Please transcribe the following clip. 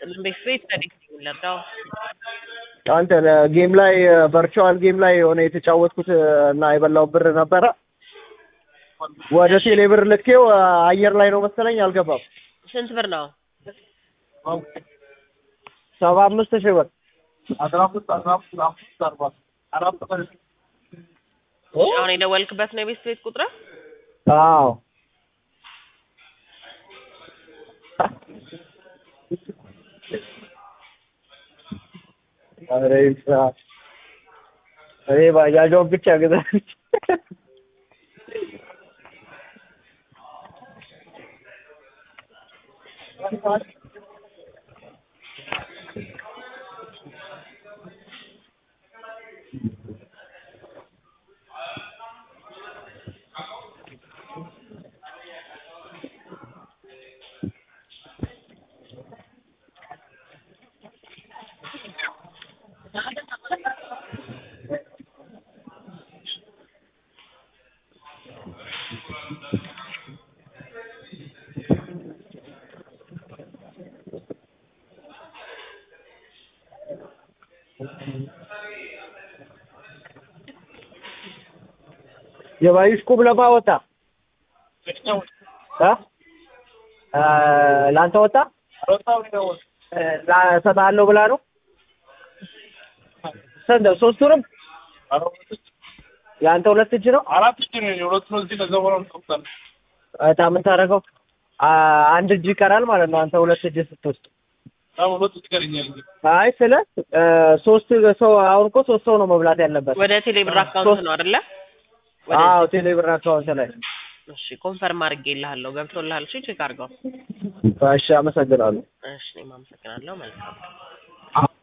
ቤት ቤት ተዲክ ለዳው አንተ ጌም ላይ ቨርቹዋል ጌም ላይ የሆነ የተጫወትኩት እና የበላው ብር ነበረ ወደ ቴሌ ብር ልኬው አየር ላይ ነው መሰለኝ አልገባም። ስንት ብር ነው? ሰባ አምስት ሺህ ብር አሁን የደወልክበት ነው የቤት ቤት ቁጥር? አዎ ኧረ ይስራ እኔ ባጃጇን ብቻ ገዛች። የባዩሽ ቁም ለማ ወጣ እ ለአንተ ወጣ እሰጥሃለሁ ብላ ነው። ስንት ሶስቱንም የአንተ ሁለት እጅ ነው። አራት እጅ ነው የሁለቱ ነው። እዚህ ከዛ በኋላ እንጠብቃለን። እጣ ምን ታደርገው? አ- አንድ እጅ ይቀራል ማለት ነው። አንተ ሁለት እጅ ስትወስድ። አሁን ሁለት እጅ ቀረኛል። እንግዲህ አይ ስለ እ፣ ሶስት ሰው አሁን እኮ ሶስት ሰው ነው መብላት ያለበት። ወደ ቴሌ ብር አካውንት ነው አይደለ? ወደ አዎ ቴሌ ብር አካውንት ላይ። እሺ ኮንፈርም አድርጌልሃለሁ። ገብቶልሃል? እሺ ቼክ አድርገው። እሺ አመሰግናለሁ። እሺ እኔም አመሰግናለሁ። መልካም